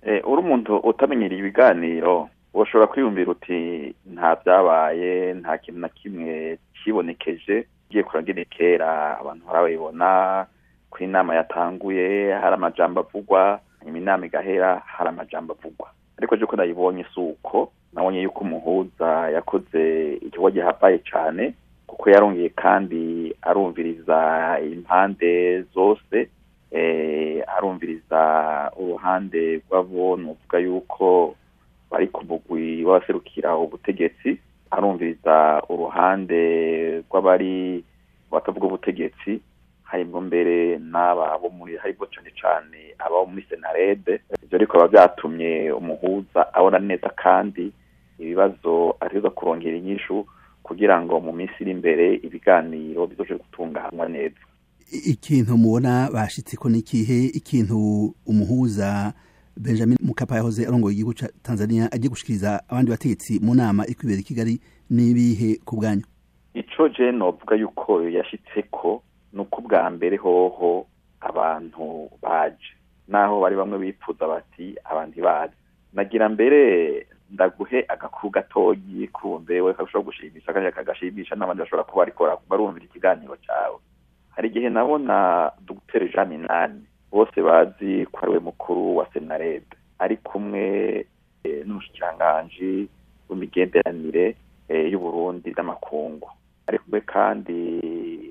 uri umuntu utamenyereye ibiganiro ushobora kwiyumvira uti nta byabaye nta kintu na kimwe kibonekeje ugiye kurangire kera abantu barabibona ko inama yatanguye hari amajambo avugwa nyuma inama igahera hari amajambo avugwa ariko ko nayibonye si uko nabonye yuko umuhuza yakoze igikorwa gihambaye cyane kuko yarongeye kandi arumviriza impande zose arumviriza uruhande rw'abo nuvuga yuko bari ku mugwi w'abaserukira ubutegetsi arumviriza uruhande rw'abari batavuga ubutegetsi harimo mbere n'aba bo muri harimo cyane cyane abo muri senarede ibyo ariko biba byatumye umuhuza abona neza kandi ibibazo ateza kurongera inyishu kugira ngo mu minsi iri imbere ibiganiro bizoje gutunganywa neza ikintu mubona bashitse ko n'ikihe ikintu umuhuza benjamin mukapa yahoze arongoye igihugu cya tanzania agiye gushikiriza abandi bategetsi mu nama iri kwibera i kigali n'ibihe ku bwanyu ico je novuga yuko yashitse ko ni uko ubwa mbere hoho abantu baje naho bari bamwe bipfuza bati abantu bazi nagira mbere ndaguhe agakuru gatoyi kumbe we kashobora gushimisha kandi kagashimisha n'abandi bashobora kuba ariko barumvira ikiganiro cyawe hari igihe nabona dr jean minani bose bazi ko ari we mukuru wa senarede ari kumwe n'umushikiranganji w'imigenderanire y'uburundi n'amakungu ari kumwe kandi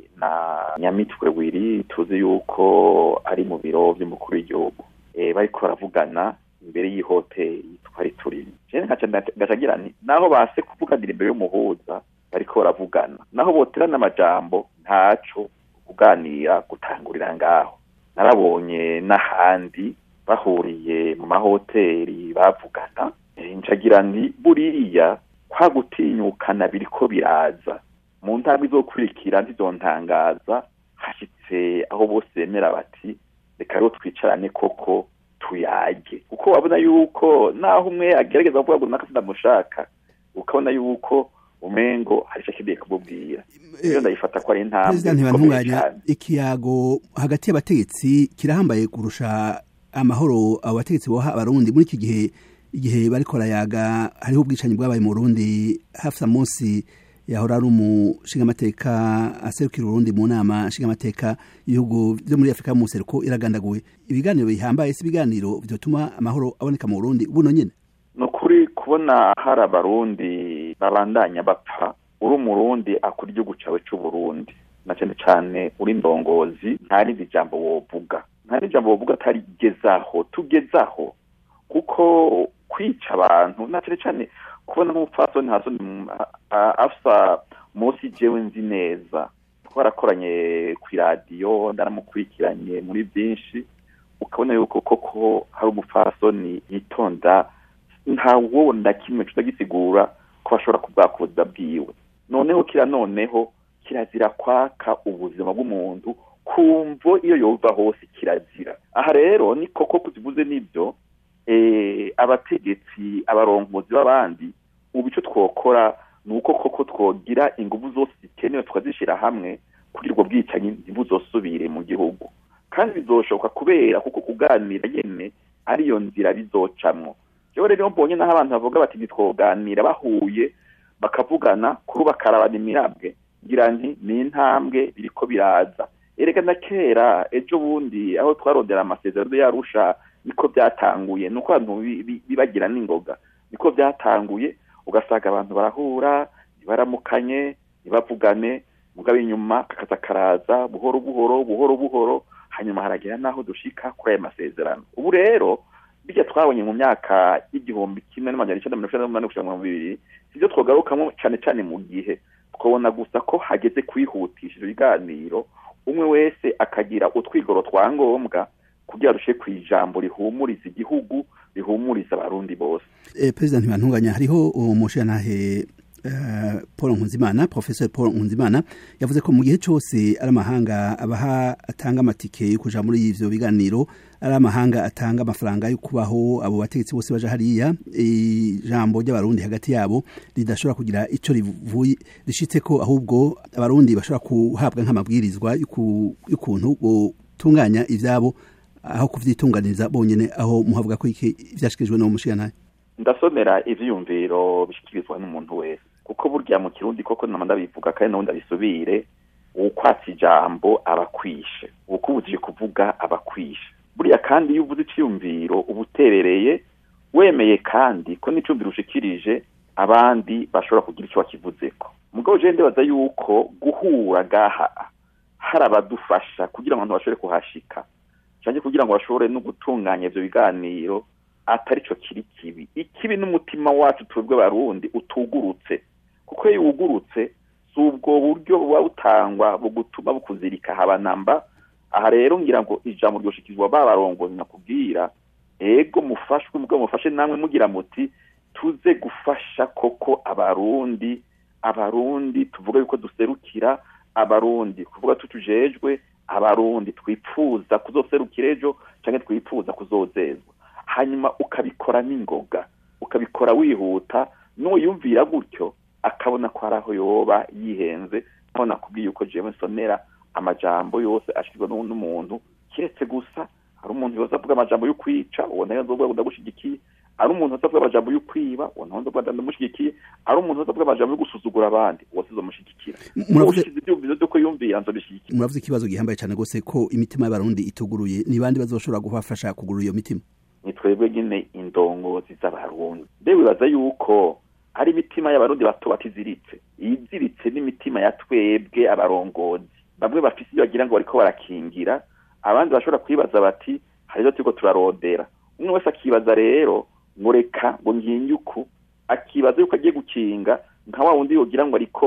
na nyamitwe wiri tuzi yuko ari mu biro by'umukuru w'igihugu bariko baravugana imbere y'ihoteli twari turimo ngacagira nti naho base kuvuganira imbere y'umuhuza bariko baravugana naho boterana amajambo ntaco kuganira gutangurira ngaho narabonye n'ahandi bahuriye mu mahoteli bavugana ncagira nti buriya kwa gutinyukana biriko biraza mu ntambwe izokurikira ntizontangaza hashitse aho bose bemera bati reka rero twicarane koko tuyage kuko wabona yuko naho umwe agerageza kuvuga ngo naka sindamushaka ukabona yuko umengo hari icyo akeneye kumubwira iyo ndayifata ko ari intambwe ntibantunganya ikiyago hagati y'abategetsi kirahambaye kurusha amahoro abo bategetsi boha abarundi muri iki gihe igihe bariko barayaga hariho ubwicanyi bwabaye mu Burundi hafi munsi yahora ari umushingamateka aserukira urundi mu nama nshingamateka ibihugu byo muri afurika y'umuseruko iragandaguwe ibiganiro bihambaye si ibiganiro vyotuma amahoro aboneka mu burundi buno nyene ni ukuri kubona hari abarundi babandanya bapfa uri umurundi akora igihugu cawe c'uburundi na cane cane uri ndongozi nta rindi jambo wovuga nta rindi jambo wovuga atari gezaho tugezaho kuko kwica abantu na cane cane kubona nk'umupfasoni hasoni afsa munsi jewe nzi neza twarakoranye ku iradiyo ndaramukurikiranye muri byinshi ukabona yuko koko hari umupfasoni yitonda nta wowe na kimwe tutagisigura ko bashobora kubwakuza bwiwe noneho kira noneho kirazira kwaka ubuzima bw'umuntu kumvo iyo yova hose kirazira aha rero ni koko kuzivuze n'ibyo abategetsi abarongozi b'abandi ubu icyo twokora ni uko koko twogira ingufu zose zikenewe tukazishyira hamwe kugira ubwo bwicanyi ntibuzosubire mu gihugu kandi bizoshoboka kubera kuko kuganira nyine ariyo nzira bizocamwo rero rero mbonye n'aho abantu bavuga bati ntitwoganira bahuye bakavugana kuri bakarabana imirabwe ngira nti ni intambwe biriko biraza erega na kera ejo bundi aho twarondera amasezerano yarusha niko byatanguye nuko abantu bibagira n'ingoga niko byatanguye ugasanga abantu barahura ntibaramukanye ntibavugane mugabo inyuma kakaza karaza buhoro buhoro buhoro buhoro hanyuma haragera n'aho dushika kuri aya masezerano ubu rero bijya twabonye mu myaka y'igihumbi kimwe n'amajana icyenda mirongo icyenda n'umunani kugera mu bibiri sibyo twogarukamo cyane cyane mu gihe twabona gusa ko hageze kwihutisha ibiganiro umwe wese akagira utwigoro twa ngombwa kugira dushe ku ijambo rihumuriza igihugu rihumuriza abarundi bose perezida ntibantunganya hariho umushyiranahe paul nkunzimana professor paul nkunzimana yavuze ko mu gihe cyose ari amahanga abaha atanga amatike yo kuja muri ivyo biganiro ari amahanga atanga amafaranga yo kubaho abo bategetsi bose baja hariya ijambo ry'abarundi hagati yabo ridashobora kugira ico rivuye rishitseko ahubwo abarundi bashobora kuhabwa nk'amabwirizwa y'ukuntu botunganya ivyabo aho kuvyitunganiza bonyene aho muhavuga ko iki vyashikirijwe no mushikanaye ndasomera ivyiyumviro bishikirizwa n'umuntu wese kuko burya mu kirundi koko nama ndabivuga kandi nawe ndabisubire uwukwatsa ijambo abakwishe uwukubujije kuvuga abakwishe buriya kandi iyo uvuze iciyumviro uba uterereye wemeye kandi ko n'icumviro ushikirije abandi bashobora kugira icyo bakivuzeko mugabo je ndibaza yuko guhura gaha hari abadufasha kugira ngo abantu bashobore kuhashika canke kugira ngo bashobore no gutunganya ivyo biganiro atari cyo kiri kibi ikibi n'umutima wacu twebwe barundi utugurutse kuko iyo wugurutse si ubwo buryo buba butangwa bugutuma bukuzirika haba namba aha rero ngira ngo ijambo ryoshikirizwa babarongozi nakubwira ego mufashwe mugabo mufashe namwe mugira muti tuze gufasha koko abarundi abarundi tuvuga yuko duserukira abarundi kuvuga tutujejwe abarundi twipfuza kuzoserukira ejo canke twipfuza kuzozezwa hanyuma ukabikora n'ingoga ukabikora wihuta n'uyumvira gutyo akabona ko hari aho yoba yihenze aho nakubwiye yuko jewe nsomera amajambo yose ashikirwa n'umuntu kiretse gusa hari umuntu yoza avuga amajambo yo kwica uwo nayo nzovuga ngo ndagushigikiye ari umuntu yoza avuga amajambo yo kwiba uwo nawe nzovuga ndamushigikiye ari umuntu yoza avuga amajambo yo gusuzugura abandi uwo sizomushigikira ushize ivyumviro vyuko yumvira nzobishigikira muravuze ikibazo gihambaye cane gose ko imitima y'abarundi ituguruye ni bandi bazoshobora kubafasha kugurura iyo mitima ni twebwe nyine indongozi z'abarundi mbe wibaza yuko ari imitima y'abarundi bato batiziritse iyiziritse n'imitima ya twebwe abarongozi bamwe bafise ibyo bagira ngo bariko barakingira abandi bashobora kwibaza bati hari ivyo turiko turarondera umwe wese akibaza rero ngo reka ngo nginge uku akibaza yuko agiye gukinga nka wa wundi yogira ngo ariko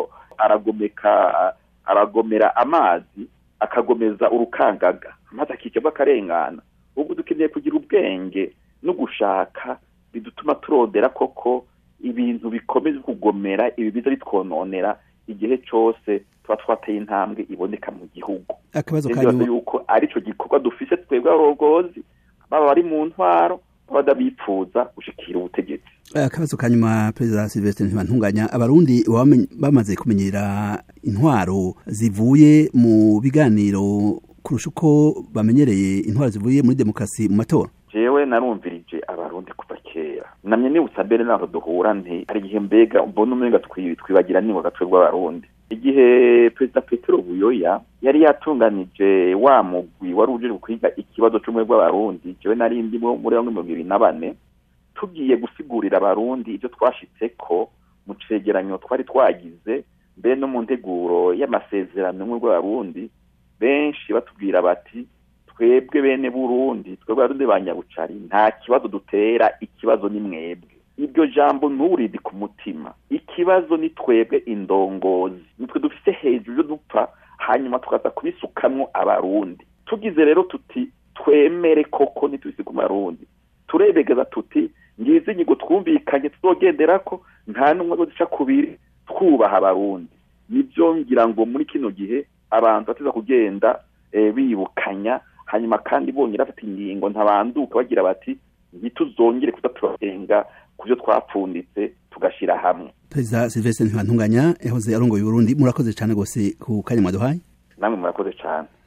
aragomeka aragomera amazi akagomeza urukangaga amazi akikebwa akarengana ubwo dukeneye kugira ubwenge no gushaka bidutuma turondera koko ibintu bikomeza kugomera ibi biza bitwononera igihe cose tuba twateye intambwe iboneka mu gihugu akabazo kanyu yuko arico gikorwa dufise twebwe abarongozi baba bari mu ntwaro baba bipfuza gushikira ubutegetsi akabazo kanyuma perezida silvestre ntibantunganya abarundi bamaze kumenyera intwaro zivuye mu biganiro kurusha uko bamenyereye intwaro zivuye muri demokarasi mu matora jewe narumvirije abarundi kuva kera namye nibutsa mbere naho duhura nti hari igihe mbega mbona umenga twibagira niwe gatwe rw'abarundi igihe perezida petero buyoya yari yatunganije wa mugwi wari uje kwiga ikibazo c'umwe rw'abarundi jewe nari ndimwo muri bamwe mirongo ibiri na bane tugiye gusigurira abarundi ivyo twashitseko mu cegeranyo twari twagize mbere no mu nteguro y'amasezerano umwe rw'abarundi benshi batubwira bati twebwe bene burundi twebwe abarundi ba nyabucari nta kibazo dutera ikibazo ni mwebwe iryo jambo nturidi ku mutima ikibazo ni twebwe indongozi nitwe dufise hejuru yo dupfa hanyuma tukaza kubisukamwo abarundi tugize rero tuti twemere koko ntitubise ku marundi turebegeza tuti ngizi inyigo twumvikanye tuzogenderako nta n'umwe azozica kubiri twubaha abarundi nibyo ngira ngo muri kino gihe abantu bateza kugenda bibukanya hanyuma kandi bongera bafata ingingo ntabanduka bagira bati ntituzongere kuza turarenga ku byo twapfunditse tugashyira hamwe perezida silvestre ntibantunganya yahoze arongoye uburundi murakoze cyane rwose ku kanya mwaduhaye namwe murakoze cyane